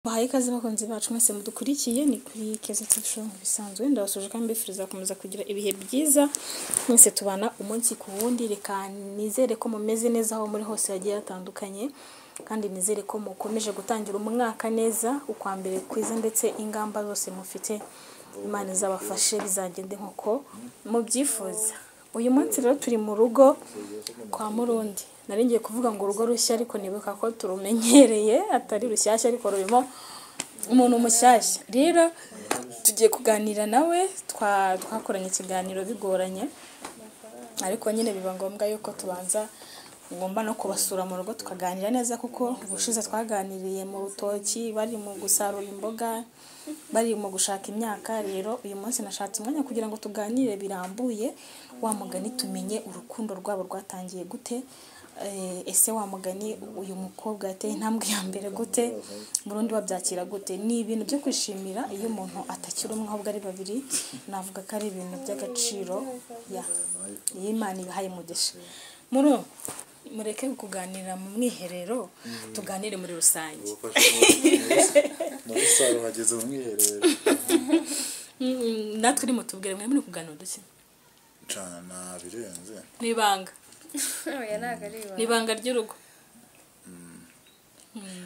Bahaye ikaze bakunzi bacu mwese mudukurikiye ni kuri keza tifusho bisanzwe ndabasuje kandi mbifuriza gukomeza kugira ibihe byiza mwese tubana umunsi ku wundi reka nizere ko mumeze neza aho muri hose hagiye hatandukanye kandi nizere ko mukomeje gutangira umwaka neza ukwa mbere kwiza ndetse ingamba zose mufite imana izabafashe bizagende nk'uko mubyifuza uyu munsi rero turi mu rugo kwa murundi nari ngiye kuvuga ngo urugo rushya ariko nibuka ko turumenyereye atari rushyashya ariko rurimo umuntu mushyashya rero tugiye kuganira nawe twa- twakoranye ikiganiro bigoranye ariko nyine biba ngombwa yuko tubanza ngomba no kubasura mu rugo tukaganira neza kuko ubushize twaganiriye mu rutoki bari mu gusarura imboga bari mu gushaka imyaka rero uyu munsi nashatse umwanya kugira ngo tuganire birambuye wa mugani tumenye urukundo rwabo rwatangiye gute eh, ese wa mugani uyu mukobwa yateye intambwe ya mbere gute burundu babyakira gute ni ibintu byo kwishimira iyo umuntu atakiri umwe ahubwo ari babiri navuga ko ari ibintu by'agaciro ya iyo imana ibihaye umugisha muru mureke kuganira mu mwiherero tuganire muri rusange muri salo hageze mu mwiherero Mm, natwe ni mutubwire mwe muri kuganira udushya cana birenze ni ibanga oya ntabwo ari ni ibanga ibanga ry'urugo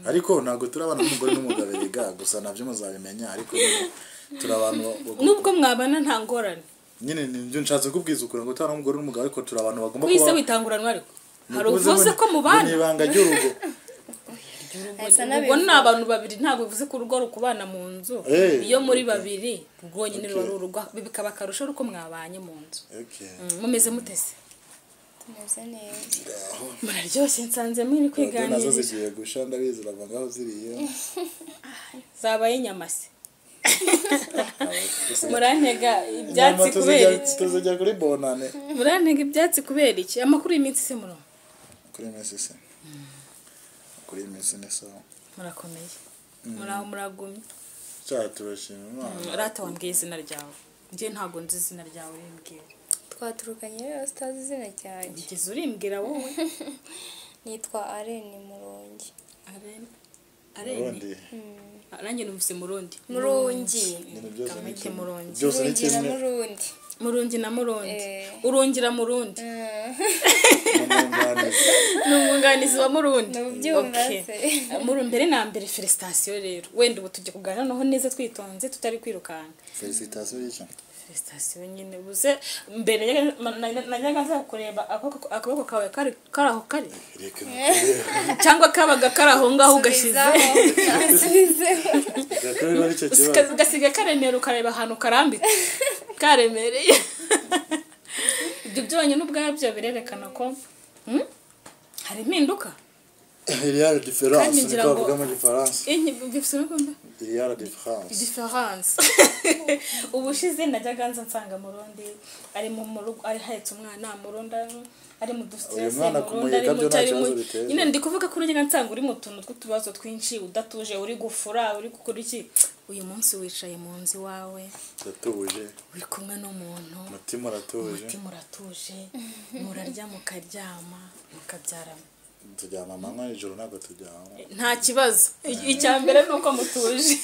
ariko ntabwo turi abana n'umugore n'umugabo biga gusa nabyo muzabimenya ariko nyine turi abantu bagomba- nubwo mwabana nta ngorane nyine nibyo nshatse kubwiza ukuri ngo turi n'umugore n'umugabo ariko turi abantu bagomba wise witanguranwa ariko hari Ntibivuze ngo uvuze ko ni- mubana ni ibanga ry'urugo ubwo Asa ni n'abivuga. abantu babiri ntabwo bivuze ko urugo rukubana mu nzu Eh, iyo muri babiri rwonyine Okay. ruba ari urugo Ibi bikaba akarusho uko mwabanye mu nzu Okay. Mm, mumeze mutese tumeze neza muraryoshye nsanze muri Radio nazo kwiganira zigiye gusha ndabizi urava ngaho ziriye zabaye inyama se Gusa murantega nyuma ibyatsi kubera tuzijya- iki tuzijya kuri bonane murantega ibyatsi kubera iki amakuru y'iminsi se murumva kuri mesi se kuri mesi ni sawa murakomeye muraho muragumye cyaha turashima imana rata wambwiye izina ryawe njye ntabwo nzi izina ryawe urimbwira twaturukanye rero sitazi izina ryanjye ugeze urimbwira wowe nitwa areni murungi areni ubundi areni nanjye numvise murundi murungi nyine byose ni kamike kimwe murundi byose ni murungi na kimwe murundi murundi na murundi Eh. urungira murundi n'umwunganizi ni umwunganizi wa murundi Ndabyumva Okay. se. Muru mbere na mbere felicitasiyo rero wenda ubu tujya kuganira noneho neza twitonze tutari kwirukanka felicitasiyo y'icyo felicitasiyo nyine buze mbere najyaga- na- na- najyaga nza kureba akaboko- akaboko kawe kari kari aho kari reka cyangwa kabaga kari aho ngaho ugashyize ugashyize reka ari cyo kibazo Gasi- gasiga karemera ukareba ahantu karambitse karemereye ibyo byonyine ubwabyo birerekana ko hmm, hari impinduka iriyara diferanse Kandi niko ngira ngo- bavuga mu gifaransa iriyara diferanse diferanse ubushize najyaga nza nsanga murundi ari mu mu rugo ari ahetse umwana murundi ari- ari mu Uyu dusitese mwana murundi ari kumureka mu byo nta cyari mu kibazo biteza. nyine ndi kuvuga ko urugero nsanga uri mu tuntu tw'utubazo twinshi udatuje uri gufura uri gukora iki uyu munsi wicaye mu nzu iwawe uratuje uri kumwe n'umuntu umutima uratuje umutima uratuje murarya mukaryama mukabyarana turyama amanywa nijoro ntabwo turyama nta kibazo I- icya mbere ni uko mutuje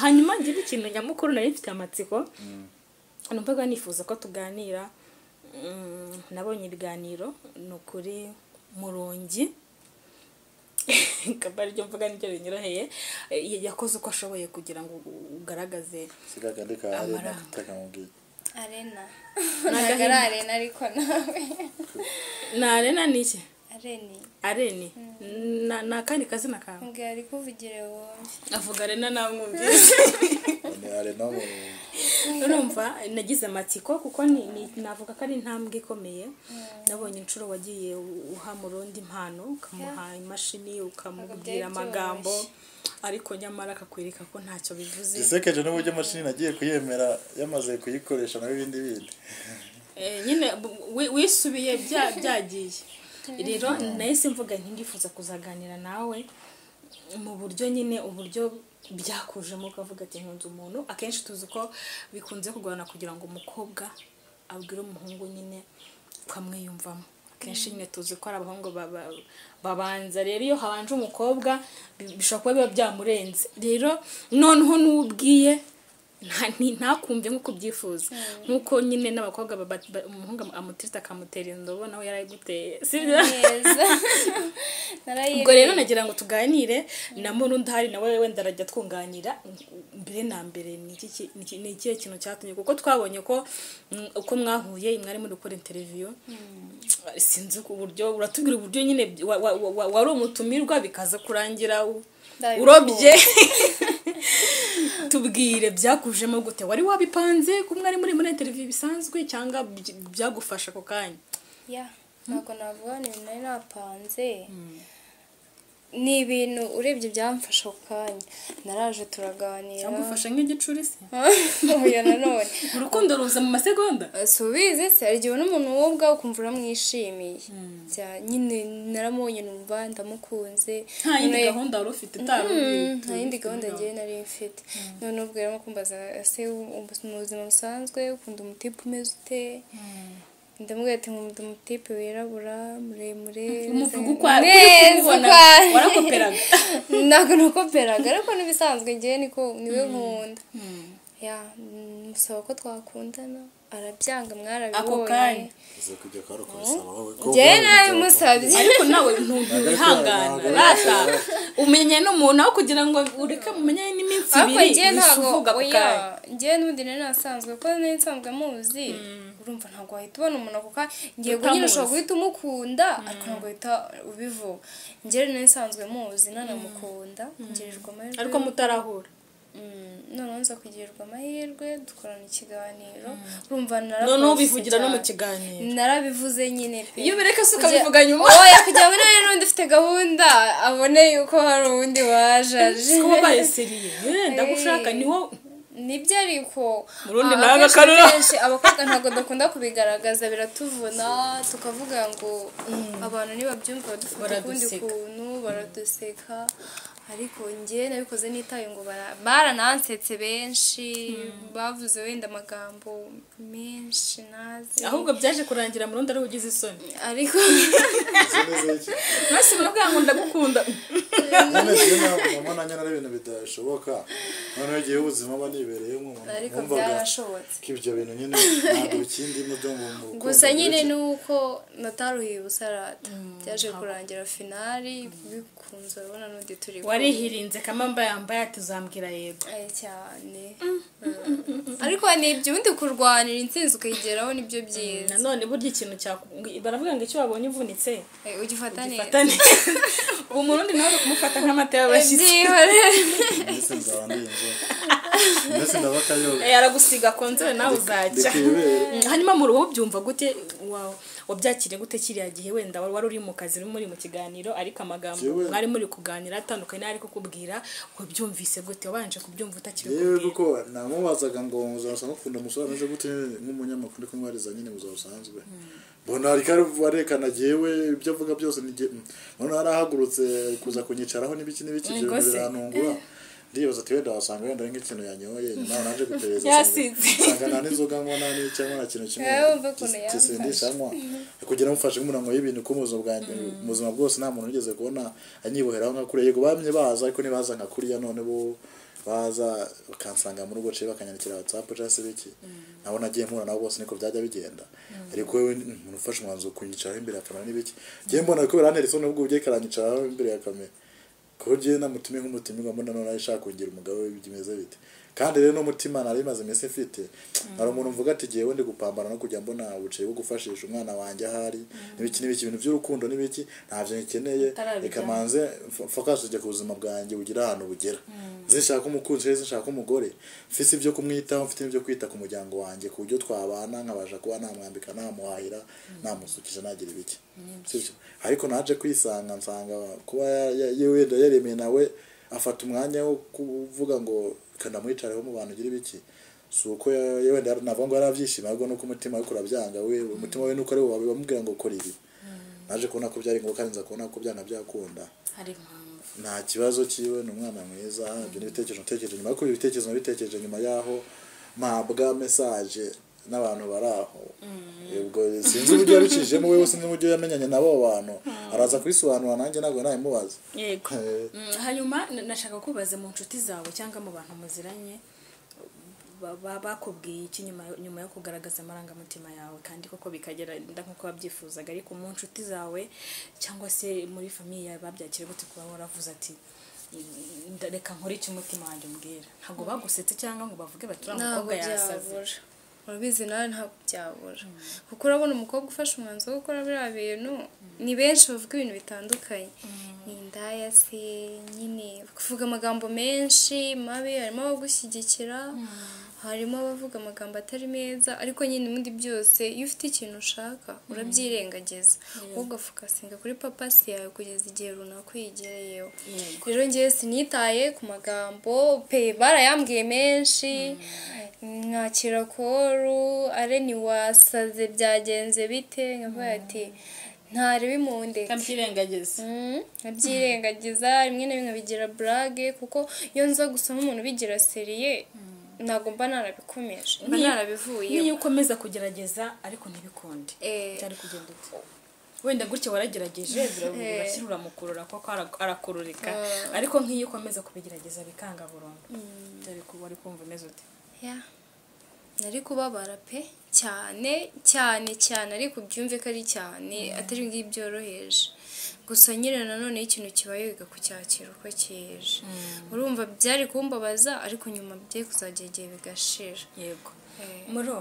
hanyuma ngira ikintu nyamukuru nari mfite amatsiko numvaga nifuza ko tuganira Mm, nabonye ibiganiro ni ukuri murongi akaba ariryo mvuga n'iryo rinyoroheye Eh, yakoze uko ashoboye kugira ngo ugaragaze sigaga ndeka hari Amaranga. ntakutaka mubwiye arena ntabwo ari arena ariko nawe narena ni iki areni areni Na- ni akandi kazina kawe mbwira ari kuvugire wumve avuga rena namwumvise ni arena mu urumva nagize amatsiko kuko ni, ni, navuga ko ari intambwe ikomeye nabonye inshuro wagiye u- uha murundi impano ukamuha imashini Ntabwo ukamubwira byari amagambo ariko nyamara akakwereka ko ntacyo bivuze gisekeje n'uburyo mashini nagiye kuyemera yamaze kuyikoresha nawe ibindi bindi Eh, nyine bu- wi- wisubiye bya- byagiye rero nahise mvuga nti ndifuza kuzaganira nawe mu buryo nyine uburyo byakujemo ukavuga ati nkunze umuntu akenshi tuzi ko bikunze kugorana kugira ngo umukobwa abwire umuhungu nyine ukamwiyumvamo kenshi nyine tuzi ko ari abahungu ba- ba- babanza rero iyo habanje umukobwa bi- bishobora kuba biba byamurenze rero noneho n'ubwiye nta- ni- ntakumve nk'uko ubyifuza nk'uko nyine n'abakobwa ba- ba- ba- umuhungu am- amutirita akamutera indobo nawe yarayiguteye sibyo neza ubwo rero narayiriye nagira ngo tuganire na murundi hari nawe wenda arajya twunganira mbere na mbere ni iki ki- ni iki- ni ikihe kintu cyatumye kuko twabonye ko mm, uko mwahuye mwari muri gukora interiviyo sinzi ku buryo uratubwira uburyo nyine wa- wa- wa- wa- wari umutumirwa bikaza kurangira u- Ndabikunda. urobye tubwire byakujemo gute wari wabipanze ko mwari muri muri interiviyo bisanzwe cyangwa by- byagufasha ako kanya ya ntabwo navuga ni ibintu nari napanze ni ibintu urebye byamfasha ako kanya naraje turaganira byagufasha nk'igicuri se uyu nanone urukundo ruza mu masegonda subize se hari igihe ubona umuntu wowe ubwawe ukumva uramwishimiye Bya- nyine naramubonye numva ndamukunze nta yindi None- gahunda wari ufite utari Mm, uzi- nta yindi gahunda uzi- ngewe nari mfite none ubwo rero kumbaza ese ubu- mu buzima busanzwe ukunda umutipe umeze ute ndamubwira ati nkunda umutipe wirabura muremure umuvuga uko Neza, ubona ukwaye. warakoperaga ntabwo nakoperaga ariko n'ibisanzwe ngewe niko niwe nkunda ya mm, musaba ko twakundana arabyanga mwarabibonye kanya. uza kujya kwari ukabisaba wowe ko ngewe ubwawe narabimusabye ariko nawe ntiwihangana Ntabwo ari- rata umenye n'umuntu aho kugira ngo ureke mumenye n'iminsi ariko ibiri njyewe ntabwo uvuga ako oya kanya njyewe n'ubundi rero nasanzwe kuko nari nsanzwe muzi urumva ntabwo wahita ubona umuntu ako kanya ngiye nyine ushobora guhita umukunda ariko ntabwo wahita ubivuga njyewe rero nari nsanzwe muzi nanamukunda ngirirwa amahirwe ariko mutarahura Mm, noneho nza kugirirwa amahirwe dukorana ikiganiro urumva noneho narabikoshe ubivugira no mu cyane. kiganiro narabivuze nyine pe iyo ubireka se Kugira- ukabivuga nyuma oya kugira ngo nawe n'undi ufite gahunda abone yuko hari uwundi wajaje ko wabaye seriye Eh, ndagushaka ni wowe nibyo ariko Murundi ah, nawe akenshi agakarura. kenshi abakobwa ntabwo dukunda kubigaragaza biratuvuna tukavuga ngo abantu nibabyumva badufata ukundi Baraduseka. kuntu baraduseka ariko njye nabikoze nitaye ngo bara- baranansetse benshi bavuze wenda amagambo menshi nazi ahubwo byaje kurangira murundi ari ugize isoni ariko ukabisaba. mwese muravuga ngo ndagukunda none se ntabwo mama nanjye nari ibintu bidashoboka noneho igihe ubuzima aba nibereyemo ariko wumvaga byarashobotse ko ibyo bintu nyine ntabwo ikindi mudo mu rukundo gusa nyine rw'iki- nuko nataruhiye ubusarata byaje kurangira finali bikunze urabona n'undi turi kumwe. warihirinze kamamba yambaye ati uzambwira yego Aye cyane Mm. ariko ni ibyo ubundi kurwanira intsinzi ukayigeraho nibyo byiza nanone burya ikintu cyaku- baravuga ngo icyo wabonye uvunitse Aye, ugifata neza gifata neza ubu murundi nawe uri kumufata nk'amata y'abashyitsi Byihorere. mbese nzaba ndi inzu mbese ndaba kayoga Eh, aragusiga konzere nawe uzajya Bikibere. Mm, hanyuma mu ruhu byumva gute wa- wabyakiriye gute kiriya gihe wenda wari uri mu kazi muri mu kiganiro ariko amagambo Jewe- mwari muri kuganira atandukanye n'ari kukubwira wabyumvise gute wabanje kubyumva yewe utakibikubwira kuko namubazaga ngo muzabasanga ukunda umusore ameze gute nyine nk'umunyamakuru ari kumwariza nyine mu buzima busanzwe mbona ariko arekana jewe ibyo avuga byose ni jye- mm. mbona yarahagurutse kuza kunyicaraho n'ibiki n'ibiki ibyo bintu Ubwo se. birantungura ndibaza ati wenda wasanga wenda ari nk'ikintu yanyoye nyuma aho naje guperereza Yasinze. nsanga nta n'inzoga nkona n'icyanywa nta kintu kimwe Wowe wumva ukuntu gis- gisindisha anywa kugira mufashe nk'umurango y'ibintu ko mu buzima bwanjye mu buzima bwose nta muntu wigeze kubona anyiboheraho nka kuriya yego bamye baza ariko ntibaza nka kuriya none bo baza bakansanga mu rugo ciye bakanyandikira whatsapp cyangwa se biki nabo nagiye mpura nabo bose niko byajya bigenda ariko wowe ni umuntu ufashe umwanzuro wo kunyicaraho imbere ya kamera n'ibiki ngiye mbona ko biranteretse n'ubwo ugiye karanyicaraho imbere ya kamera ko ngiye namutumye nk'umutumirwa mbona none nawe ashaka kugira umugabo we bimeze bite kandi rero n'umutima nari maze iminsi mfite hari umuntu mvuga ati igihe ndi gupambana no kujya mbona ubuceri bwo gufashisha umwana wanjye ahari n'ibiki n'ibiki ibintu by'urukundo n'ibiki ntabyo nkeneye Utarabijyamo. reka manze fokasije ku buzima bwanjye bugire ahantu bugera zishaka umukunzi rero zishaka umugore mfise ibyo kumwitaho mfite n'ibyo kwita ku muryango wanjye ku buryo twabana nkabasha kuba namwambika namuhahira namusukisha nagira ibiki Sibyo? ariko naje kwisanga nsanga kuba ya- ya- ye- wenda yaremeye nawe afata umwanya wo kuvuga ngo kanda mwicareho mu bantu ugira ibiki si uko ya- ya- wenda navuga ngo yarabyishima ahubwo nuko umutima we urabyanga we umutima we nuko ari wowe wamubwira ngo kora ibi naje kubona ko byari ngombwa kandi nza kubona ko byanga byakunda hari impamvu nta kibazo kiwe ni umwana mwiza ibyo n'ibitekerezo natekereje nyuma yo kuba ibitekerezo nabitekereje nyuma y'aho mpabwa mesaje n'abantu bari aho ubwo sinzi uburyo yabicishijemo we wese n'uburyo yamenyanye n'abo bantu araza kubisobanura nanjye ntabwo nabimubaza yego Mm, hanyuma n- nashaka kubaza mu nshuti zawe cyangwa mu bantu muziranye ba- ba- bakubwiye iki nyuma yo- nyuma yo kugaragaza amarangamutima yawe kandi koko bikagera nk'uko wabyifuzaga ariko mu nshuti zawe cyangwa se muri famiye yawe babyakira gute kuba waravuze ati "Mm, nda- reka nkore icyo umutima wanjye umbwira ntabwo bagusetse cyangwa ngo bavuge bati uriya ntabwo mukobwa yasaze byabura urabizi nawe ntabwo byabura kuko urabona umukobwa ufashe umwanzuro wo gukora biriya bintu ni benshi bavuga ibintu bitandukanye ni indaya se nyine kuvuga amagambo menshi mabi harimo abagushyigikira harimo abavuga amagambo atari meza ariko nyine muri byose iyo ufite ikintu ushaka urabyirengagiza ahubwo fokasinga kuri papasi yawe kugeza igihe runaka uyigereyeho Yego. rero ngewe sinitaye ku magambo pe barayambwiye menshi mwakira koru are ntiwasaze byagenze bite nkavuga ati ntarebe impundeka kamyirengagiza Mm, nkabyirengagiza rimwe na rimwe bigira burage kuko iyo nza gusoma umuntu bigira seriye ntabwo mba narabikomeje mba Niyo- narabivuye niyo ukomeza kugerageza ariko ntibikunde Eh. cyari kugenda ute wenda gutya waragerageje birashyira uramukurura kuko ara- arakururika ariko nk'iyo ukomeza kubigerageza bikanga burundu dore ko wari kumva umeze ute Ya. nari kubabara pe cyane cyane cyane ariko ubyumve ko ari cyane atari ngibyo byoroheje gusa nyine nanone iyo ikintu kibaye wiga kucyakira uko cyeje urumva byari kumbabaza ariko nyuma byari kuzajya igihe bigashira yego Eh. muro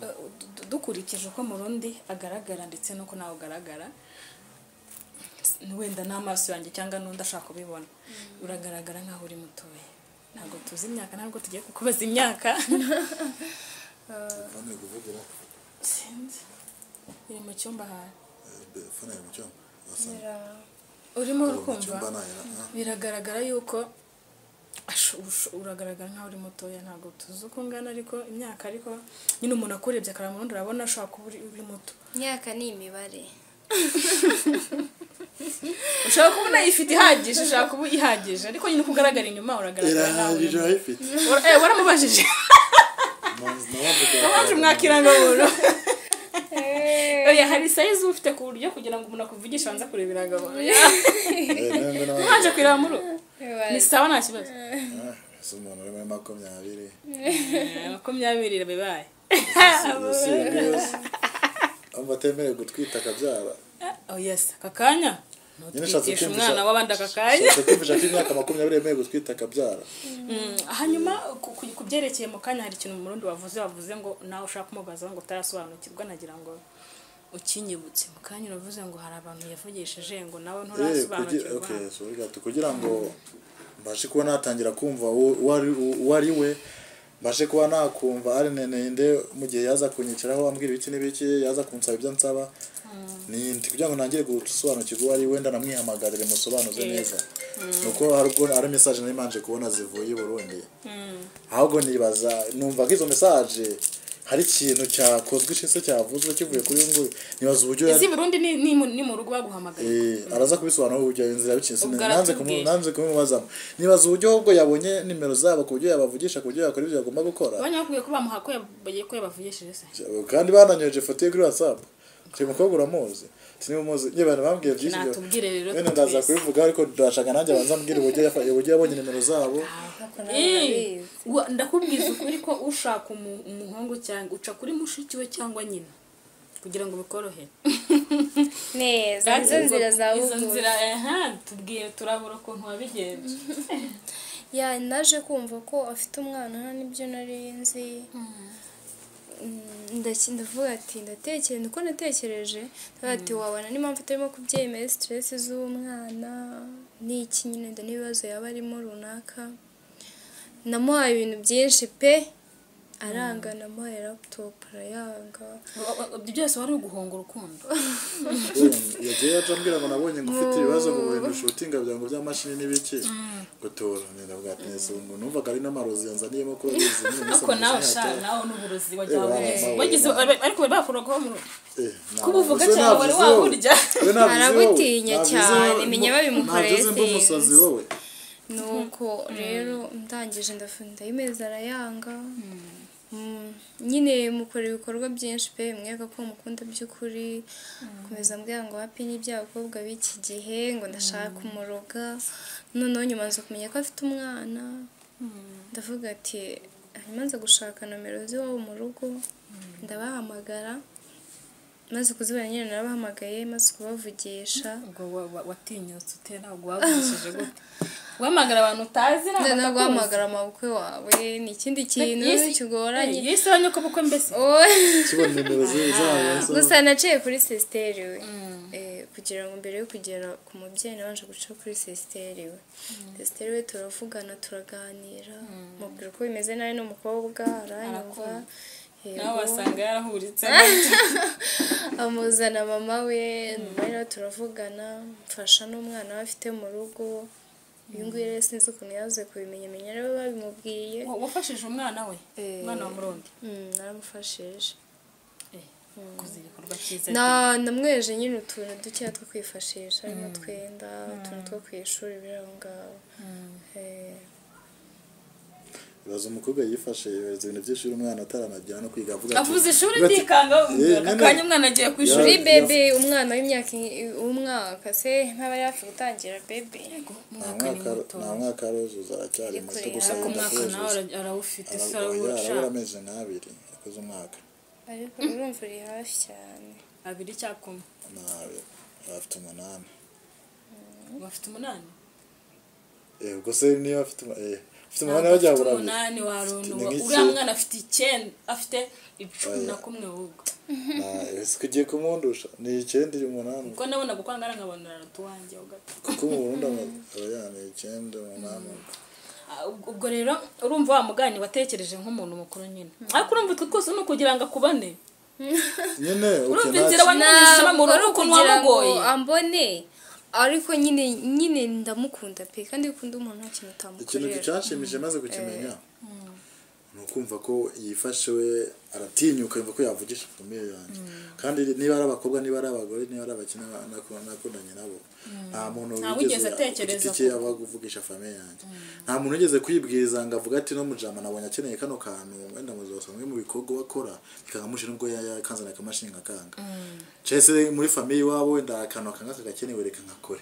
eh, du- du- dukurikije uko murundi agaragara ndetse n'uko nawe ugaragara wenda n'amaso yanjye cyangwa n'undi ashaka kubibona uragaragara nk'aho uri mutoya ntabwo tuzi imyaka ntabwo tugiye kukubaza imyaka fone iri kuvugira sinzi iri mu cyumba ahantu Eh, fone iri mu cyumba Urasa- Ngira- urimo iri mu cyumba urukumva nayo ah. biragaragara yuko ashu- ushu- uragaragara nk'aho uri mutoya ntabwo tuzi uko ungana ariko imyaka ariko nyine umuntu akurebye akareba mu rundi urabona ashobora kuba uri uri muto imyaka ni imibare ushobora kuba unayifite ihagije ushobora kuba uyihagije ariko nyine uko ugaragara inyuma uragaragara nk'aho uri irahagije urayifite muto. Ura- eh, waramubajije waje nabavuga umwakirangamuntu oya hari sayizi uba ufite ku buryo kugira ngo umuntu akuvugishe abanza kureba irangamuntu ntanje kureba muri ubu. ni sawa nta kibazo si umuntu uri muri makumyabiri Eh, makumyabiri bibaye umva atemerewe gutwita akabyara oya se aka kanya nyine ushatse nutwigisha kumvisha- umwana w'abandi aka kanya ushatse kumvisha ko imyaka makumyabiri yemerewe gutwita akabyara Mm, hanyuma ku- ku- ku byerekeye mu kanya hari ikintu umurundi wavuze wavuze ngo nawe ushaka kumubazaho ngo utarasobanukirwa nagira ngo ukinyibutse mu kanya uravuze ngo hari abantu yavugishije ngo nawe Eh, kugira- nturasobanukirwa okay, sorry gato. kugira ngo mbashe kuba natangira kumva uwo- uwo ari- uwo ari we mbashe kuba nakumva ari nenende mu gihe yaza kunyicaraho ambwira ibiki n'ibiki yaza kunsaba ibyo nsaba ni ndi kugira ngo nangire gusobanukirwa uwo ari we wenda namwihamagarire musobanuze neza nuko hari ubwo ari message nari manje kubona zivuye i Burundi ahubwo nibaza numva ko izo message hari ikintu cyakozwe se cyavuzwe kivuye kuri uyu nguyu nibaza uburyo yari- izi Burundi ni ni mu- ni mu rugo baguhamagaye Eh, araza kubisobanura uburyo iyo nzira bicitse Ubwo nanze aratubwiye. kumu- nanze kumubazamo nibaza uburyo ahubwo yabonye nimero zabo ku buryo yabavugisha ku buryo yakora ibyo yagomba gukora banyakubwiye ko bamuha ko yabagiye ko yabavugishije se kandi bananyoheje ifoto ye kuri whatsapp uyu mukobwa uramuzi Ati, niba umuzi nyine abantu bambwiye byinshi byo- natubwire rero bene ndaza twese. kubivuga ariko ndashaka nanjye abanza ambwira uburyo yafa- uburyo yabonye nimero zabo Ntabwo Eh, narabizi. wa- ndakubwiza ukuri ko ushaka umu- umuhungu cyangwa uca kuri mushiki we cyangwa nyina kugira ngo bikorohere neza izo nzira za Izo bugufi nzira, aha, tubwiye turabura ukuntu wabigenje ya naje kumva ko afite umwana nta n'ibyo nari nzi Mm, ndaki- ndavuga ati ndatekereza uko natekereje ndavuga ati wabona n'impamvu itarimo kubyemeye siteresi z'umwana n'iki nyine wenda n'ibibazo yaba arimo runaka namuhaye ibintu byinshi pe aranga namuhaye laputopu arayanga Wa- wa- ibyo byose wari uguhunga urukundo yagiye yaje ambwira ngo nabonye ngo ufite ibibazo ngo bintu shootinga bya ngo by'amashini n'ibiki gutora ndavuga ati "Ese ngo numvaga ari n'amarozi yanzaniyemo kuba bizi ariko nawe sha nawe n'uburozi wajya Eh, wabugize eh. wagize ariko bari bakuraga mu Kubuvuga kubuvuga cyane wari waburya. Aragutinya cyane, menya babimukoreye mba umusazi things. wowe nuko rero ndangije ndafunze imeza arayanga mm, nyine mukora ibikorwa byinshi pe mwega ko mukunda by'ukuri komeza mbwira ngo hapi n'iby'abakobwa b'iki gihe ngo ndashaka umuroga noneho nyuma nza kumenya ko afite umwana ndavuga ati hanyuma nza gushaka nomero z'iwabo mu rugo ndabahamagara maze kuzibona nyine narabahamagaye maze kubavugisha ubwo wa- wa- watinyutse ute ntabwo wagurishije gute guhamagara abantu utazi ntabwo no batakuzi. guhamagara amabukwe wawe ni ikindi kintu Yisi- kigoranye yisi abonye ko bukwe mbese Oya. kibona nimero ze- zabo gusa naciye kuri sisiteri we Eh, kugira ngo mbere yo kugera ku mubyeyi nabanje guca kuri sisiteri we sisiteri we turavugana turaganira mubwira uko bimeze nawe n'umukobwa aranyumva Arakumva. yego. nawe wasanga yarahuritse amuzana mama we nyuma rero turavugana mfasha n'umwana we afite mu rugo uyu nguyu rero sinzi ukuntu yaze kubimenya menya rero babimubwiye Wa- wafashije umwana we Eh. umwana wa murundi Mm, naramufashije Eh, koze igikorwa cyiza na namweje nyine utuntu dukeya two kwifashisha harimo utwenda utuntu two ku ishuri biri aho ngaho Eh, baza umukobwa yifashe yohereza ibintu by'ishuri umwana ataranajyana no kwiga avuga avuze ishuri Bati- ndikanga Eh, nyine- akanya umwana agiye ku ishuri kuri Ya- bebe umwana w'imyaka i- w'umwaka se nk'aba yafi gutangira bebe nta umwaka ni mwaka muto nta mwaka aruzuza aracyari muto gusa ariko akunda umwaka nawe kuwuzuza ara- arawufite se Arabura- arabura arawushaka amezi nk'abiri yakoze umwaka ariko urumva uri hafi cyane abiri cyakoma nabi afite umunani bafite umunani eh ubwo se niba afite umu- eh afite umunani Ntabwo bajya afite burabyo umunani warunuba Ni nk'iki- uriya mwana afite icyenda afite icumi na kumwe wowe ese ugiye kumundusha ni icyenda uyu umunani kuko nabona gukwangara nkabona aratu wanjye ugato kuko mu burundi ama- abajyana ni icyenda umunani Ah, ubwo- ubwo rero urumva wa mugani watekereje nk'umuntu mukuru nyine ariko urumva utwo twose ni ukugira ngo akubone nyine urumva okay inzira nta wanyuze mu wari rugo ukuntu ukugira ngo wamugoye ambone ariko nyine nyine ndamukunda pe kandi iyo ukunda umuntu nta kintu ikintu utamukorera gicashimije maze kukimenya ni ukumva ko yifashe we aratinyuka yumva ko yavugisha ikomeye yanjye kandi niba ari abakobwa niba ari abagore niba ari abakina nakundanye nabo nta muntu Nta wigeze wigeze ku atekereza giti cye ko- aba kuvugisha famiye yanjye nta muntu wigeze kwibwiriza ngo avuga ati no mujama nabonye akeneye kano kantu wenda muzose mu bikorwa akora bikagamusha nubwo yakanzana akamashini ngakanga cese muri famiye iwabo wenda akantu akanga kagakenewe reka nkakore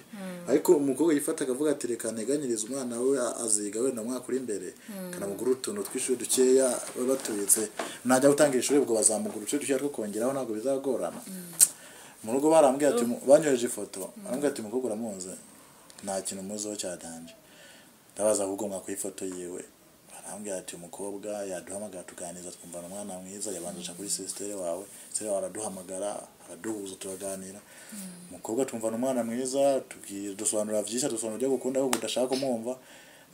ariko umukobwa yifata akavuga ati reka nteganyirize umwana we a- aziga wenda umwaka uri imbere kanamugura utuntu tw'ishuri dukeya baba batubitse najya gutangira ishuri ubwo bazamugura utuntu dukeya two kongeraho ntabwo bizagorana mu rugo barambwira ati banyoheje ifoto barambwira ati umukobwa uramuzi nta kintu muziho cyatanje ndabaza ahubwo mwaka ifoto yiwe barambwira ati umukobwa yaduhamagara tuganiriza twumvana umwana mwiza yabanjisha kuri sisiteri wawe sisiteri wawe araduhamagara araduhuza turaganira umukobwa twumvana umwana mwiza tubwira dusobanurira byinshi dusobanura ibyo gukunda ahubwo udashaka kumwumva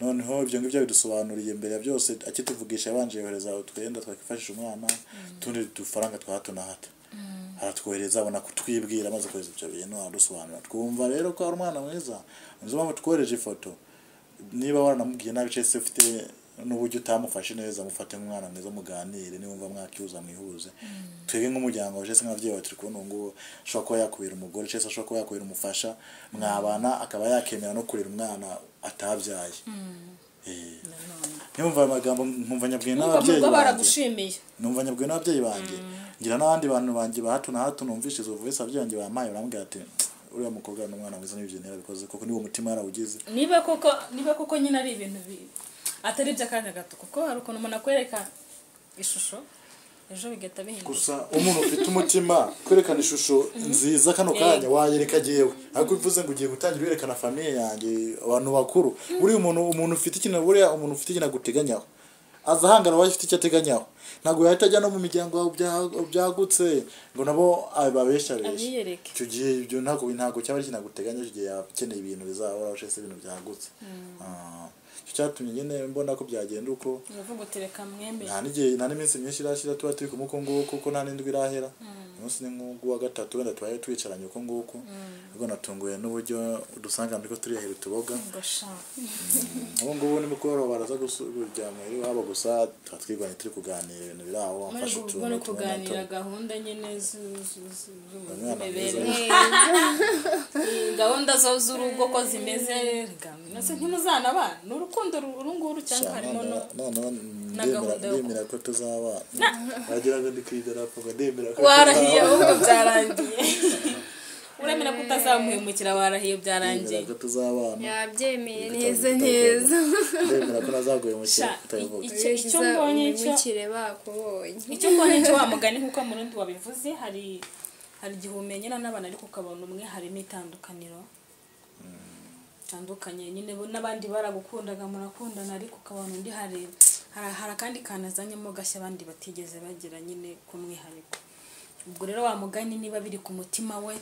noneho ibyo ngibyo bidusobanuriye mbere ya byose akituvugisha yabanje yohereza utwenda twakwifashisha umwana utundi dufaranga twa hato na hato aratwohereza abona kutwibwira amaze kohereza ibyo bintu aradusobanura twumva rero ko ari umwana mwiza nizo mpamvu twohereje ifoto niba waranamubwiye nabi cyese ufite n'uburyo utamufashe neza mufate nk'umwana mwiza muganire niba wumva mwakihuza mwihuze twebwe nk'umuryango wawe cyese nk'ababyeyi bawe turi kubona ubu ngubu ashobora kuba yakubera umugore cyese ashobora kuba yakubera umufasha mwabana akaba yakemera no kurera umwana atabyaye Eh. Niyo mva amagambo nkumva nyabwiye urumva mu n'ababyeyi rugo banjye baragushimiye numva nyabwiwe n'ababyeyi banjye ngira n'abandi bantu banjye ba hato na hato numvishe izo voice ababyeyi banjye bampaye barambwira ati uriya mukobwa n'umwana mwiza n'ibyo yarabikoze kuko niwo mutima yarawugize niba koko niba koko nyine ari ibintu bi- atari iby'akanya gato kuko hari ukuntu umuntu akwereka ishusho ejo bigahita bihinduka gusa umuntu ufite umutima kwerekana ishusho nziza kano kanya wayereka jyewe ariko bivuze ngo ugiye gutangira werekana famiye yanjye abantu bakuru buriya umuntu umuntu ufite ikintu buriya umuntu ufite ikintu aguteganyaho aza ahangana uwayo ufite icyo ateganyaho ntabwo yahita ajya no mu miryango bya- byagutse ngo nabo babeshareshe Abiyereke. icyo gihe ibyo ntabwo ntabwo cyaba kinaguteganya icyo gihe yaba akeneye ibintu bizahoraho cyangwa se ibintu byagutse Ah, icyo cyatumye nyine mbona ko byagenda uko uvuga uti reka mwembe nta n'igihe nta n'iminsi myinshi irashyira tuba turi kumwe uko nguko kuko nta n'indwi irahera umunsi ni nk'ugu wa gatatu wenda tubaye twicaranye uko nguko ubwo natunguye n'uburyo dusanga ariko turiyahera utuboga ubu ngubu ni mukoro baraza gusu- kujya muri iwabo gusa tuba twiganye turi kuganira ibintu biri aho muri wamfashe ubwo utuntu ni tumwe na ukuganira tumwe gahunda nyine zu- zu- zu- Umwana z'imibereho mwiza. gahunda zo z'urugo ko zimeze reka mwese ntimuzana abana urukundo ru- urunguru cyangwa harimo no noneho na ndemera gahunda yo ndemera ko tuzabana wagira ngo ndi ku idarapo ngo ndemera ko warahiye tuzabana. ahubwo byarangiye uremera ko utazamuhemukira warahiye byarangiye ndemera ko tuzabana yabyemeye Ibitabo neza bitavuga. neza ndemera ko nazaguye mu kintu Sha- utabivuga Icyo- icyo mbonye cyo- umubikire bakubonye icyo mbona icyo wa mugani nk'uko murundi wabivuze hari hari igihe umenyera n'abantu ariko ukabona umwe harimo itandukaniro bitandukanye nyine bo n'abandi baragukundaga murakundana ariko ukabona undi hari hari hari akandi kantu azanyemo gashya abandi batigeze bagera nyine k'umwihariko ubwo rero wa mugani niba biri ku mutima we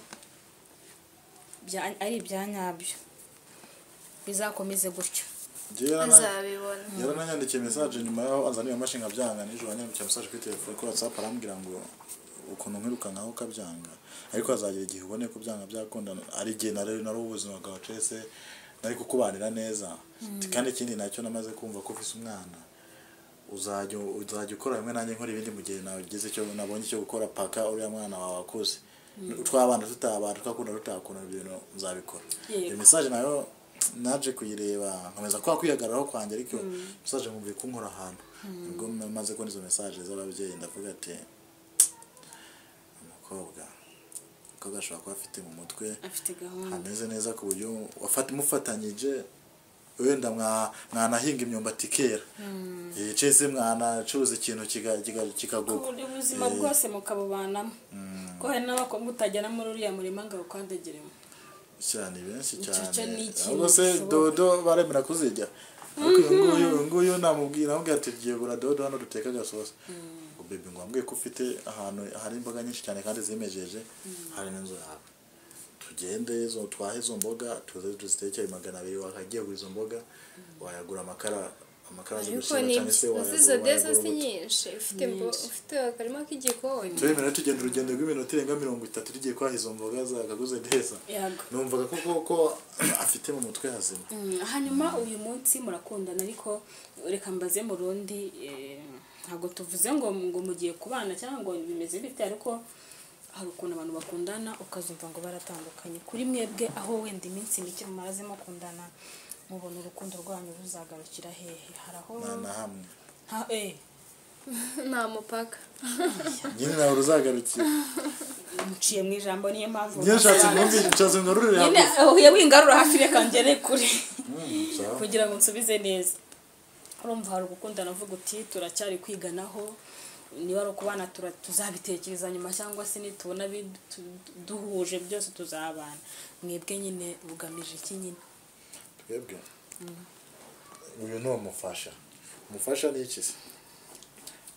bya- ari ibya nyabyo bizakomeze gutyo Njyewe yarana- azabibona yarananyandikiye mesaje nyuma yaho azaniye amashinga byanga nijoro yanyandikiye mesaje kuri telefone kuri whatsapp arambwira ngo ukuntu nkirukankaho ukabyanga ariko hazagira igihe ubone ko byanga byakundana ari igihe nari nari ubuzima bwawe cese nari kukubanira neza kandi ikindi nacyo namaze kumva ko ufise umwana uzajya uzajya ukora hamwe nanjye nkora ibindi mu gihe nagize icyo nabonye icyo gukora paka uriya mwana wawe akuze twabana tutabana twakunda tutakunda ibintu nzabikora Yego. iyo mesaje nayo naje kuyireba nkomeza kwa kwihagararaho kwanjye ariko mesaje mwumviye kunkora ahantu ubwo maze kubona izo mesaje z'ababyeyi ndavuga ati umukobwa umukobwa ashobora kuba afite mu mutwe afite gahunda hameze neza ku buryo wafata- mufatanyije wenda mwa- mwanahinga imyumbati ikera Eh, cese mwanacuruza ikintu kiga- kiga- ku kikagurwa buryo ubuzima bwose mukabubanamo ko hari n'abakobwa utagera muri uriya murima ngo awukandageremo cyane benshi Icyo cyane cyo ni ikintu ahubwo se gishoboka. dodo baremera kuzirya ariko uyu nguyu uyu nguyu namubwira namubwira ati tugiye gura dodo hano duteka agasosi ngo bebe ngo wambwiye ko ufite ahantu hari imboga nyinshi cyane kandi zimejeje hari n'inzu yawe tugende zo twahe izo mboga tuze tuziteke magana abiri wakagiye kugura izo mboga wayagura amakara amakara yo gusiga ariko ni cyangwa se izo wayagura deza si urubuto. nyinshi ufite imbo- ufite akarima k'igikoni turemera tugenda urugendo rw'iminota irenga mirongo itatu tugiye kwaha izo mboga zagaguze neza Yego. numvaga ko koko afite mu mutwe hazima Mm, hanyuma uyu munsi murakundana ariko reka mbaze mu rundi eh, ntabwo tuvuze ngo ngo mugiye kubana cyangwa ngo bimeze bite ariko hari ukuntu abantu bakundana ukazumva ngo baratandukanye kuri mwebwe aho wenda iminsi mike mumaze mukundana mubona urukundo rwanyu ruzagarukira hehe hari aho nta na hamwe ha, eh, nta mupaka nyine nawe uruzagarukira muciye mu ijambo niyo mpamvu nyine nshatse nkumbi nshatse ngo rurire nyine hakurya ahuye wingarura hafi reka ngere kure Mm, sawa. kugira ngo nsubize neza urumva hari ugukundana uvuga uti turacyari kwiganaho niba ari ukubana tura- tuzabitekereza nyuma cyangwa se nitubona bi- tu- duhuje byose tuzabana mwebwe nyine bugamije iki nyine twebwe uyu ni umufasha umufasha ni iki se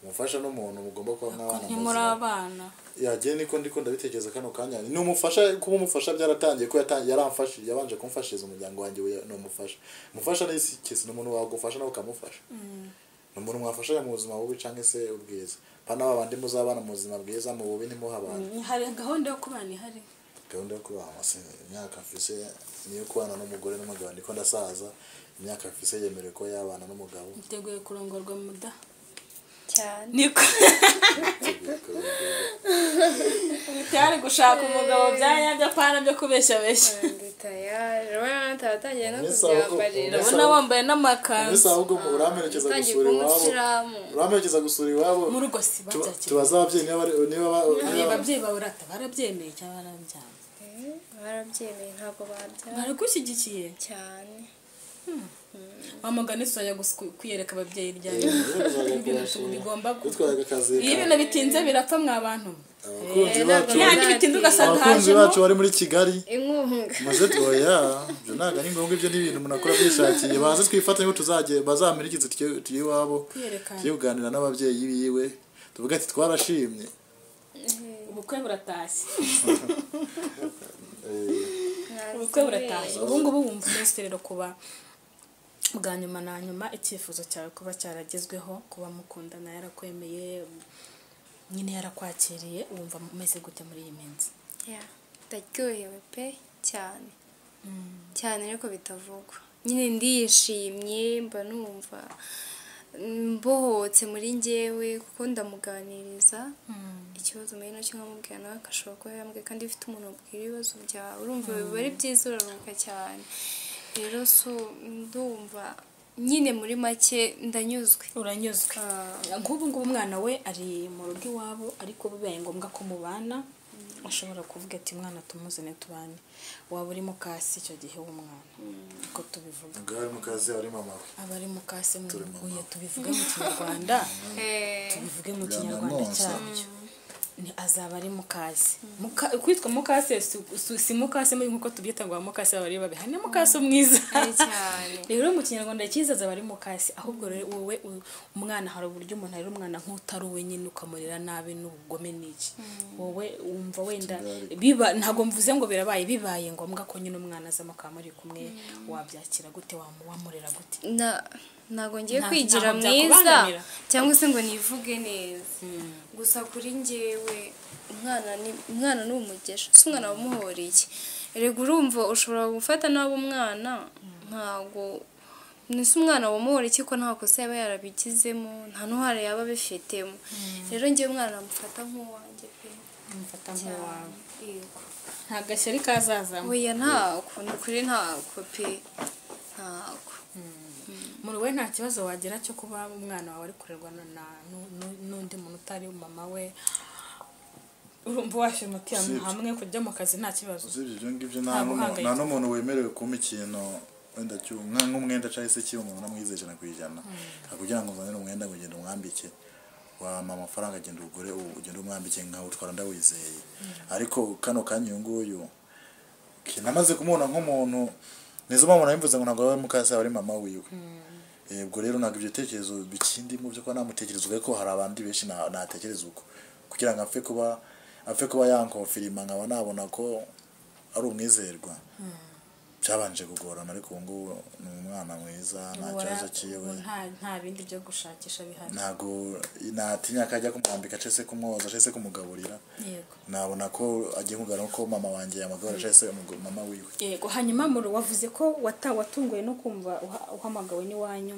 umufasha ni umuntu mugomba kuba mwabana mu ntimuri buzima abana yagiye niko ndiko ndabitekereza kano kanya ni umufasha kuba umufasha byaratangiye ko yatangiye yaramfashije yabanje kumfashiriza umuryango wanjye we ni umufasha umufasha ni iki ni umuntu wagufasha nawe ukamufasha ni umuntu mwafashanya mu buzima bubi cyangwa se ubwiza pana ba bandi muzabana mu buzima bwiza mu bubi ntimuhe abantu hari gahunda yo kubana ihari gahunda yo kubaha amase imyaka mfise ni iyo kubana n'umugore n'umugabo ndiko ndasaza imyaka mfise yemerewe ko yabana n'umugabo miteguye kurongorwa muda cyane niko bitari gushaka umugabo byanyabyo apana byo kubeshyabeshya ndi tayari urabona nataratangiye no Miss Aho- kubyabarira Miss urabona wambaye n'amakanzu mbese ahubwo uramerekeza utangiye gusura kuba iwabo umusilamu uramerekeza gusura iwabo mu rugo si Tuba- babyakira tubaze ababyeyi niba bari- niba ba- Hari niba ababyeyi bawe urata barabyemeye cyangwa barabyanze Eh, barabyemeye ntabwo babyara baragushyigikiye cyane wamugani soya gusa ku- kwiyereka ababyeyi ryari Ibintu ibintu bigomba gu- gutwara akazi iyo ibintu bitinze birapfa mwa bantu abakunzi Eh, bacu ntabwo- yandi bitinze ugasanga abakunzi hajemo bacu bari muri kigali inkunga maze tuya ibyo ntabwo ari ngombwa ibyo ni ibintu umuntu akora byishakiye baze twifatanye ko tuzajye bazampirikize tujye tujye iwabo Kwiyerekana. tujye kuganira n'ababyeyi biwe tuvuga ati twarashimye ubukwe buratashye Eh, ubukwe buratashye ubu ngubu wumva umusitero kuba bwa nyuma na nyuma icyifuzo cyawe kuba cyaragezweho kuba mukundana yarakwemeye nyine yarakwakiriye wumva umeze gute muri iyi minsi Ya, ndaryohewe pe cyane cyane ariko bitavugwa nyine ndishimye mba numva mbohotse muri njyewe kuko ndamuganiriza ikibazo muri nacyo nkamubwira nawe agashobora kuba yambwiye kandi iyo ufite umuntu wabwira ibibazo byawe urumva biba ari byiza uraruhuka cyane rero so ndumva nyine muri make ndanyuzwe uranyuzwe nk'ubu ngubu umwana we ari mu rugo iwabo ariko bibaye ngombwa ko mubana ashobora kuvuga ati mwana tumuzane tubane waba uri mu kasi icyo gihe w'umwana uko tubivuga ubwo ari mu kazi ari mama we aba ari mu kasi Turi mu mwibuye mama. tubivuge mu kinyarwanda tubivuge mu Bwa kinyarwanda nanone. cyabyo ni azaba ari mukase Muka- kwitwa mukase si- si- si mukase mubi nk'uko tubyita ngo abamukase baba ari babi hari n'amukase mwiza cyane rero mu kinyarwanda cyiza azaba ari mukase ahubwo rero wowe u- umwana hari uburyo umuntu arera umwana nk'utari uwe nyine ukamurera nabi n'ubugome n'iki wowe wumva wenda Kigali. biba ntabwo mvuze ngo birabaye bibaye ngombwa ko nyine umwana azamo akaba muri kumwe wabyakira gute wamu- wamurera gute Na- ntago ngiye Nta- kwigira ntaho mwiza byakubangamira. cyangwa se ngo nivuge neza gusa kuri njyewe umwana ni umwana ni umugesha si umwana wamuhoreye erega urumva ushobora gufata nabi umwana ntago ni si umwana wamuhoreye ko nta kosa yaba yarabigizemo nta n'uhara yaba abifitemo rero njyewe umwana namufata nk'uwanjye pe mufata cyane nk'uwawe yego nta gashyari kazazamo oya ntako ni ukuri ntako pe ntako muri we nta kibazo wagira cyo kuba umwana wawe ari kurerwa na- na- nu- nu- n'undi muntu utari mama we urumva washyira umutima Sibyo. hamwe kujya mu kazi nta kibazo usibye ibyo ngibyo Nta nta n'umuntu- guhangayika. nta n'umuntu wemerewe kumpa ikintu wenda cy'u- nka- nk'umwenda cyangwa se kiba umuntu unamwize ijana ku ijana kugira ngo uzanire umwenda ngo ugende umwambike wampa amafaranga agenda ugure u- ugende umwambike nkawutwara ndawizeye ariko kano kanya uyu nguyu ke- namaze kumubona nk'umuntu nizo mpamvu nabivuze ngo ntabwo aba ari mukase aba ari mama wiwe Eh, ubwo rero ntabwo ibyo bitekerezo bikindimo byo kuba namutekerezwaga ko hari abandi benshi na- natekereza uko kugira ngo apfe kuba apfe kuba yankofirima nkaba nabona ko ari umwizerwa byabanje kugorana ariko ubu ngubu ni umwana mwiza nta Ubu kibazo wara- cyiwe ubu nta- nta bindi byo gushakisha bihari ntabwo natinya ko ajya kumwambika cyangwa se kumwoza cyangwa se kumugaburira yego nabona ko agiye kugarura ko mama wanjye yamugaburira cyangwa se umugo- mama wiwe yego hanyuma muri wavuze ko wata watunguwe no kumva uha- uhamagawe n'iwanyu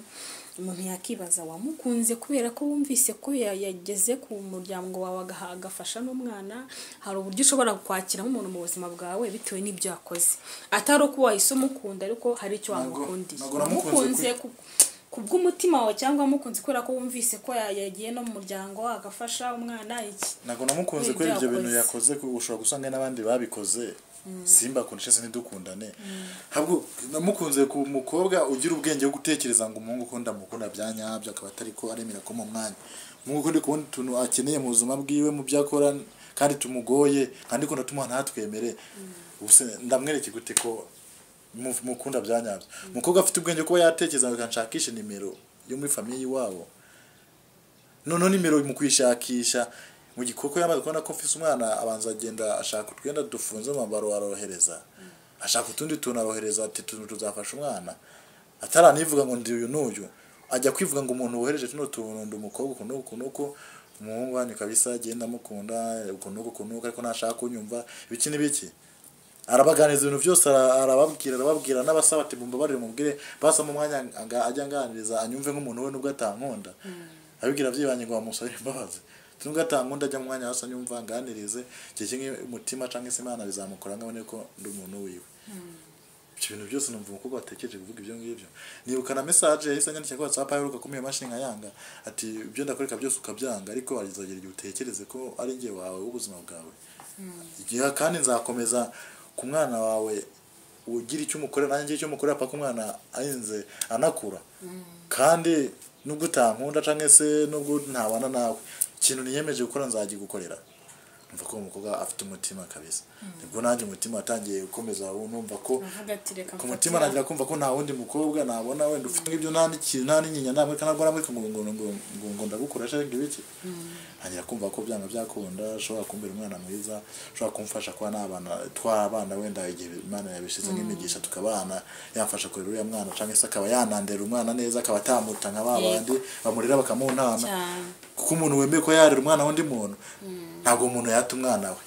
umuntu yakibaza wamukunze kubera ko wumvise ko ya- yageze ku muryango wawe agaha- agafasha n'umwana hari uburyo ushobora kwakiramo umuntu mu buzima bwawe bitewe n'ibyo yakoze atari uko wahise umukunda ariko hari icyo Ntabwo- wamukundiye ntabwo namukunze wamukunze kuri- ku- ku bw'umutima wawe cyangwa wamukunze kubera ko wumvise ko ya- yagiye no mu muryango agafasha umwana iki ntabwo namukunze Ibyo kuri ibyo bintu yakoze. yakoze kuko ushobora gusanga n'abandi babikoze simba akunda se ntidukundane ahubwo namukunze ku mukobwa ugira ubwenge bwo gutekereza ngo umuhungu ukunda mukunda bya nyabyo akaba atari ko aremera ko mu mwanya umuhungu ukundi kubona utuntu akeneye mu buzima bwiwe mu byo akora kandi tumugoye kandi ko natuma ntatwemere ubuse ndamwereke gute ko mu- mukunda bya nyabyo umukobwa afite ubwenge kuba yatekereza akanshakisha nimero yo muri famiye iwabo noneho nimero mu kuyishakisha mu gikoko yamaze kubona ko mfise umwana abanza agenda ashaka utwenda dufunze mu mambaro arohereza ashaka utundi tuntu arohereza ati tuntu tuzafasha umwana ataranivuga ngo ndi uyu n'uyu ajya kwivuga ngo umuntu wohereje tuno tuntu ndi umukobwa uku n'uku n'uku umuhungu wanyu kabisa agenda amukunda uku n'uku uku n'uku ariko ntashaka kunyumva ibiki n'ibiki arabaganiriza ibintu byose ara- arababwira arababwira n'abasaba ati mumbabarire mubwire basaba umwanya anga- ajya anganiriza anyumve nk'umuntu we nubwo atankunda abibwira byibanye ngo bamusabire imbabazi nubwo atankunda ajya mu mwanya hasi anyumva anganirize igihe kimwe umutima cyangwa se imana bizamukora nkabone ko ndi umuntu wiwe ibyo bintu byose numva umukobwa watekereje kuvuga ibyo ngibyo nibukana message yahise anyandikira kuri WhatsApp aheruka kumenya mashini nkayanga ati ibyo ndakwereka byose ukabyanga ariko wazagera igihe utekereze ko ari njye wawe w'ubuzima bwawe igihe kandi nzakomeza ku mwana wawe ugira icyo umukorera nanjye ngira icyo umukorera paka umwana arinze anakura kandi nubwo utankunda cyangwa se nubwo ntabana nawe ikintu niyemeje gukora nzagigukorera numva ko uwo mukobwa afite umutima kabisa nibwo nanjye umutima watangiye gukomeza ubu numva ko avuga ati reka ku mutima nagira kumva ko nta wundi mukobwa nabona wenda ufite nk'ibyo nta n'ikintu nta n'inyinya namwe kandi arwara muri ngo ngo ngo ngo ngo ndagukora cyangwa ibiki ntangira kumva ko byanga byakunda ashobora kumbera umwana mwiza ashobora kumfasha kuba n'abana twabana wenda igihe imana yabishyize nk'imigisha tukabana yafasha kurera uriya mwana cyangwa se akaba yanandera umwana neza akaba atamuta nka ba bandi bamurera bakamuntana cyane kuko umuntu wemeye ko yarera umwana w'undi muntu ntabwo umuntu yata umwana we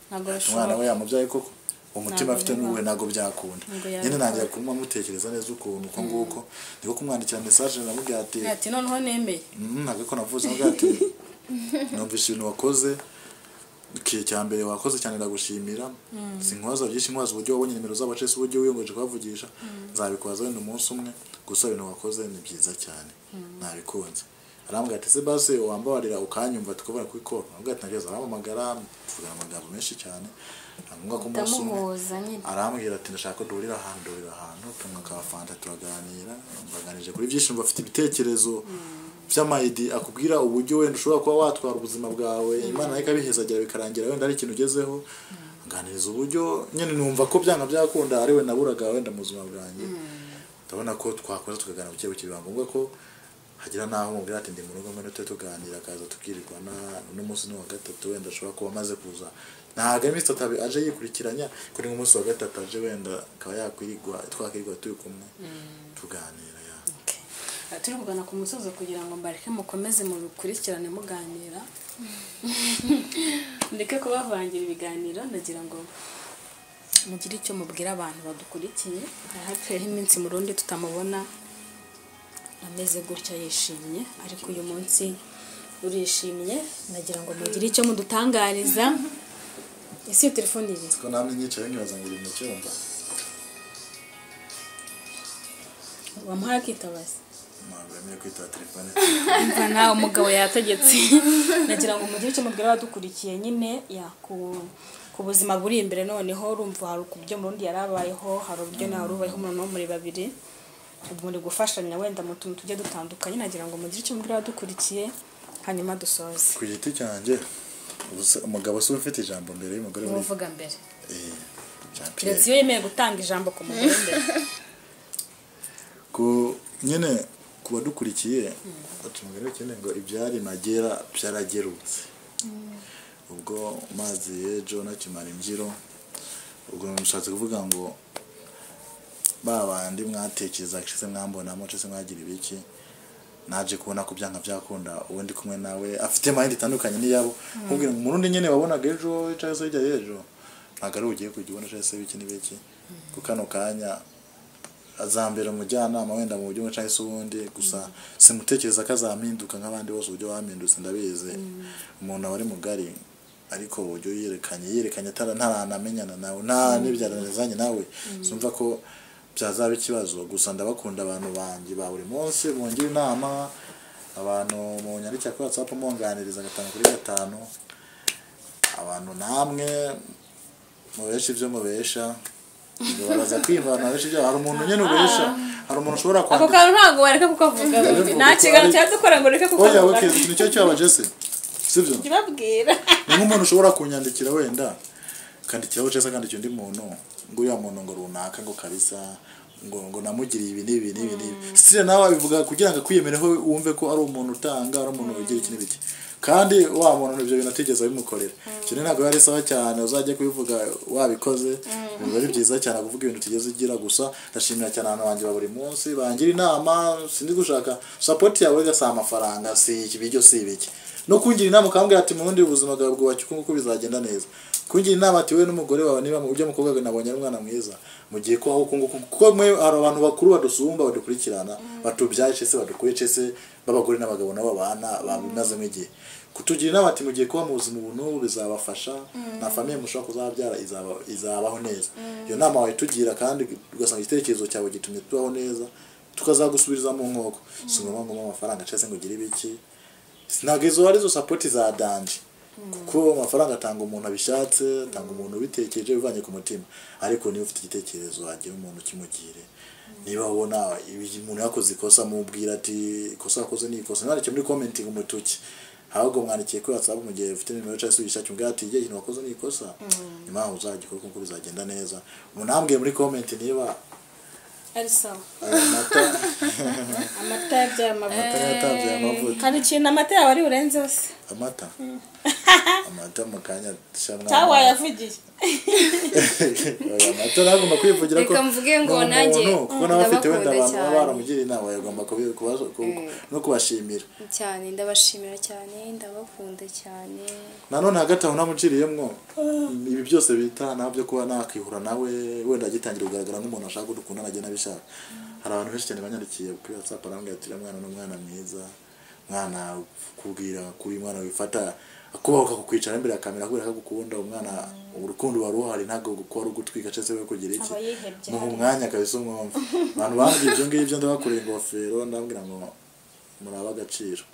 ntabwo umwana bishobora we yamubyaye koko umutima afite n'uwe ntabwo byakunda Ntabwo nyine yabikora. ntangira kumva mutekereza neza ukuntu uko nguko ndiko kumwandikira message namubwira ati ati noneho nemeye "Mm, ntabwo ko navuze namubwira ati numvise ibintu wakoze ikihe cya mbere wakoze cyane ndagushimira sinkwaza byinshi nkwaza uburyo wabonye nimero zabo cese uburyo wiyongoje kuhavugisha nzabikoza wenda umunsi umwe gusa ibintu wakoze ni byiza cyane nabikunze arambwira ati se basi wambabarira ukanyumva tukabona kuri koro arambwira ati nageze arampamagara tuvugana amagambo menshi cyane ngombwa ko umunsi umwe ndamuhuza nyine arambwira ati ndashaka ko duhurira ahantu duhurira ahantu tunywa ka fanta turaganira baganije kuri byinshi bafite ibitekerezo by'amayidi akubwira uburyo wenda ushobora kuba watwara ubuzima bwawe imana nayo ikabihezagera bikarangira wenda ari ikintu ugezeho aganiriza uburyo nyine numva ko byanga byakunda ari we naburaga wenda mu buzima bwanjye ndabona ko twakoze tukaganira buke buke biba ngombwa ko hagira n'aho umubwira ati ndi mu rugo mbona tujye tuganira akaza tukirirwa na- uno munsi ni uwa gatatu wenda ashobora kuba amaze kuza ntabwo iminsi itatu aje yikurikiranya kuri nk'umunsi wa gatatu aje wenda akaba yakwirigwa twakwirigwa turi kumwe tuganira ya Aha turi kugana ku musozo kugira ngo mbareke mukomeze mubikurikirane muganira ndeke kubavangira ibiganiro ndagira ngo mugire icyo mubwira abantu badukurikiye hariho iminsi mu rundi tutamubona ameze gutya yishimye ariko uyu munsi urishimye ndagira ngo mugire icyo mudutangariza ese iyo telefone iri ko namwe nyicaye nkibaza ngo iri mu cyumba wamuhaye akitabaza ntabwo yemewe kwitaba telefone mva nawe umugabo yategetse nagira ngo mugire icyo mubwira abadukurikiye nyine ya ku ku buzima buri imbere noneho urumva hari uburyo murundi yari abayeho hari uburyo nawe ubayeho umuntu muri babiri ubu muri gufashanya wenda mu tuntu tujye dutandukanye nagira ngo mugire icyo mubwira abadukurikiye hanyuma dusoze ku giti cyanjye ubu se- umugabo si we ufite ijambo mbere y'umugore muri uvuga mbere Eh, Jean Pierre. keretse iyo yemeye gutanga ijambo ku mugore mbere ku nyine ku badukurikiye batumugere cyane ngo ibyari magera byaragerutse ubwo mazi yejo nakimara imbyiro ubwo mushatse kuvuga ngo ba bandi mwatekereza cese mwambonamo cese mwagira ibiki naje kubona ko byanga byakunda uwo ndi kumwe nawe afite mayindi itandukanye n'iyabo nkubwira ngo umurundi nyine wabonaga ejo cyangwa se hirya y'ejo ntabwo ari we ugiye kujya ubona cese biki n'ibiki ku kano kanya azambera umujyanama wenda mu buryo bumwe cyangwa se ubundi gusa simutekereza ko azampinduka nk'abandi bose uburyo bamindutse ndabizi umuntu aba ari mugari ariko uburyo yerekanye yerekanye atara ntaranamenyana nawe nta n'ibyaranezanye nawe sumva ko byazaba ikibazo gusa ndabakunda abantu banjye ba buri munsi mungira inama abantu mu nyandikira kuri watsapu munganiriza gatanu kuri gatanu abantu namwe mubesha ibyo mubesha baza kwivana benshi ibyo hari umuntu nyine ubesha hari umuntu ushobora ako kwandika kantu ntabwo wareka kukavuga nta kiganiro cyadukora ngo ureke oya kukavuga oke iki nicyo cyabaje se sibyo kibabwira ni nk'umuntu ushobora kunyandikira wenda akandikiraho cyangwa se akandikira undi muntu ngo uriya muntu ngo runaka ngo kabisa ngo ngo namugiriye ibi n'ibi n'ibi n'ibi sitire nawe abivuga kugira ngo akwiyemereho wumve ko ari umuntu utanga ari umuntu ugira iki n'ibiki kandi wa muntu ibyo bintu atigeze abimukorera icyo rero ntabwo biba ari sawa cyane uzajya kubivuga wabikoze biba ari byiza cyane kuvuga ibintu tigeze ugira gusa ndashimira cyane abantu banjye ba buri munsi bangira inama sindi gushaka sapoti yawe gasa amafaranga si iki ibiryo si ibiki no kungira inama ukambwira ati mubundi ubuzima bwawe bwubake uko nguko bizagenda neza kungira inama ati wowe n'umugore wawe niba ujya mukobwa wawe nabonye ari umwana mwiza mu gihe ko aho uko nguko kuko mwe hari abantu bakuru badusumba badukurikirana batubyaye cese badukuye cese b'abagore n'abagabo nabo babana babimazemo igihe kutugira inama ati mu gihe kuba mu buzima ubu n'ubu bizabafasha nta famiye mushobora kuzabyara izaba, izabaho neza iyo nama wayitugira kandi ugasanga igitekerezo cyawe gitumye tubaho neza tukazagusubiriza mu nkoko si ngombwa ngo umuhe amafaranga cyangwa se ngo ugire ibiki ntabwo izo arizo sapoti za danje kuko amafaranga atanga umuntu abishatse atanga umuntu ubitekereje bivanye ku mutima ariko niba ufite igitekerezo wagira umuntu ukimugire niba ubona ibi- umuntu yakoze ikosa mubwira ati ikosa wakoze ni ikosa mwandike muri commenting umutuki ahubwo mwandikiye kuri whatsapp mu gihe ufite nimero cyangwa se uyishakira umbwira ati igihe ikintu wakoze ni ikosa nyuma yaho uzagikora kuko bizagenda neza umuntu yambwiye muri comment niba ari sawa aya mata amata yabyaye amavuta ataratanze aya mavuta hari ikintu amata yawe ari burenzeho se amata amata mu kanya shamwa cyangwa wayavugiye Oya, amata nagomba kwivugira ko Reka mvuge ngo ni umuntu, nanjye kuko nawe afite wenda ndabakunda abantu baba cyane. baramugiriye inama yagomba kubi- kubaza- ku- no kubashimira cyane ndabashimira cyane ndabakunda cyane nanone hagati aho namuciriyemwo ibi byose bita nabyo kuba nakwihura nawe wenda agitangira kugaragara nk'umuntu ashaka ko dukundana agenda abishaka hari abantu benshi cyane banyandikiye kuri whatsapp arambwira ati "Uriya mwana ni umwana mwiza umwana kubwira kuri umwana wifata akubaho akakukwicara imbere ya kamera kubera ko agukunda umwana urukundo waruhari ntabwo kuba ari ugutwika cyangwa se kugira iki Aba yihebye muha hano. umwanya kabisa umwumva abantu bambwiye ibyo ngibyo ndabakoreye ingofero ndababwira ngo murabe agaciro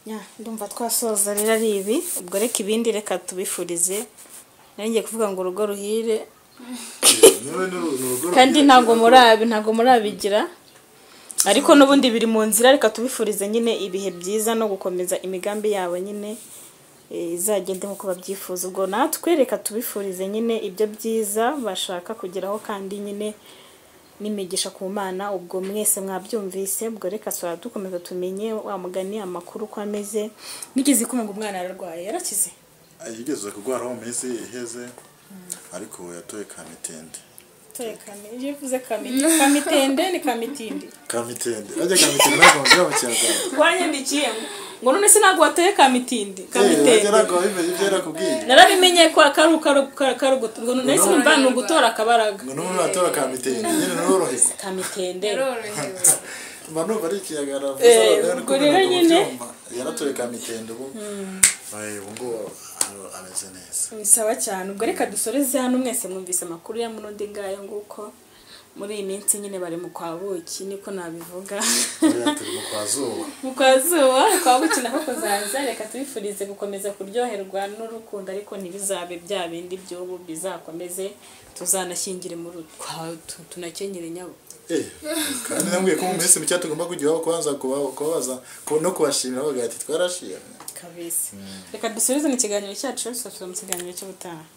Ya, ndumva twasoza rero ari ibi ubwo reka ibindi reka tubifurize nari ngiye kuvuga ngo urugo ruhire kandi ntabwo murabi ntabwo murabigira ariko n'ubundi biri mu nzira reka tubifurize nyine ibihe byiza no gukomeza imigambi yabo nyine eh, izagende nk'uko babyifuza ubwo natwe reka tubifurize nyine ibyo byiza bashaka kugeraho kandi nyine n'imigisha ku mana ubwo mwese mwabyumvise ubwo reka twaba dukomeza tumenye wa mugani amakuru uko ameze nigeze kumva ngo umwana yararwaye yarakize yigeze kurwara mu minsi iheze ariko yatoye kamitende yivuze kamitende kamitende ni kamitindi kamitende ajya kamitende ntabwo bamubwira mu kinyarwanda twanyandikiye ngo ngo none se ntabwo watoye kamitindi kamitende ntabwo babimenye ibyo yarakubwiye narabimenye ko kari ukaro- kar- karo guto- ngo none se numva ni ugutora akabaraga ngo n'ubu natora kamitende nyine norohewe kamitende yarorohewe mba numva ari ikiyagara Eh, ubwo rero nyine. yaratoye kamitende ubu Eh, ubu ngubu ah, ameze neza ni sawa cyane ubwo reka dusoreze hano mwese mwumvise amakuru ya muno ngayo nguko muri iyi minsi nyine bari mu kwa buki niko nabivuga Oya, turi mu kwa zuba mu kwa zuba kwa buki nako kuzaza reka tubifurize gukomeza kuryoherwa n'urukundo ariko ntibizabe bya bindi by'ubu bizakomeze tuzanashyingire mu ru- kwa tu- tunakenyere nyabo Eh, kandi nambwiye ko mu minsi mike tugomba kujya iwabo kubanza kuba- kubabaza ku- no kubashimira bavuga ati twarashimye kabisa reka dusubize mu kiganiro cyacu twasubiza mu kiganiro cy'ubutaha